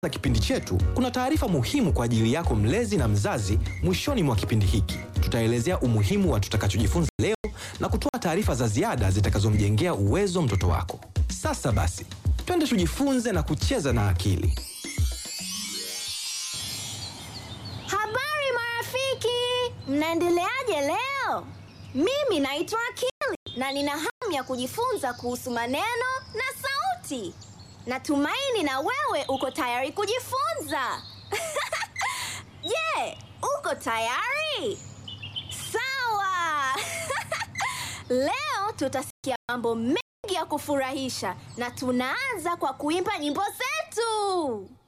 za kipindi chetu kuna taarifa muhimu kwa ajili yako mlezi na mzazi. Mwishoni mwa kipindi hiki tutaelezea umuhimu wa tutakachojifunza leo na kutoa taarifa za ziada zitakazomjengea uwezo mtoto wako. Sasa basi, twende tujifunze na kucheza na akili. Habari marafiki, mnaendeleaje leo? Mimi naitwa Akili na nina hamu ya kujifunza kuhusu maneno na sauti. Natumaini na wewe uko tayari kujifunza. Je, uko tayari? Sawa. Leo tutasikia mambo mengi ya kufurahisha na tunaanza kwa kuimba nyimbo zetu.